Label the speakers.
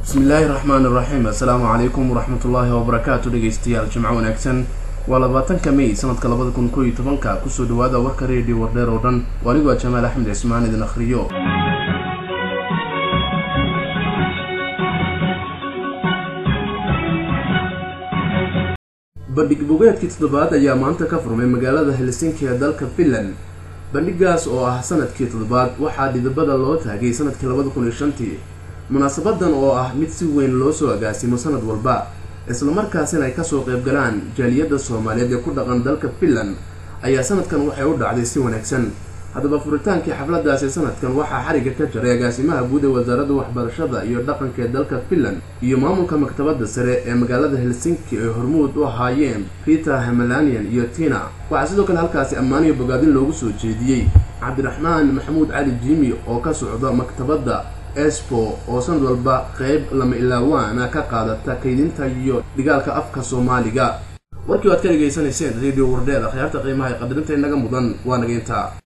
Speaker 1: bismillaahi raxmaan iraxiim assalaamu calaykum waraxmatullaahi wabarakaatu dhegeystayaal jimco wanaagsan waa labaatanka may sanadka labada kun koo iyo tobanka kusoo dhawaada warka reediyo wardheer oo dhan oo anigu a jamaal axmed cismaan idin akhriyo bandhig bogeedkii toddobaad ayaa maanta ka furmay magaalada helsinki ee dalka finland bandhigaas oo ah sanadkii toddobaad waxaa dhidibada loo taagay sanadkii labada kun iyo shantii munaasabadan oo ah mid si weyn loo soo agaasimo sanad walba islamarkaasina ay kasoo qaybgalaan jaaliyadda soomaaliyeed ee ku dhaqan dalka finland ayaa sanadkan waxay u dhacday si wanaagsan haddaba furitaankii xafladaasi sanadkan waxaa xariga ka jaray agaasimaha guud ee wasaaradda waxbarashada iyo dhaqanka ee dalka finland iyo maamulka maktabadda sare ee magaalada helsinki ay hormuud u ahaayeen rita hamelanian iyo tina waxaa sidoo kale halkaasi ammaaniyo bogaadin loogu soo jeediyey cabdiraxmaan maxamuud cali jimi oo ka socda maktabadda espo oo sanad walba qeyb lama ilaawaana ka qaadata kaydinta iyo dhigaalka afka soomaaliga warkii waad ka dhegaysanayseen radio wardheer akhyaarta qiimaha ee qadarinta inaga mudan waa naga intaa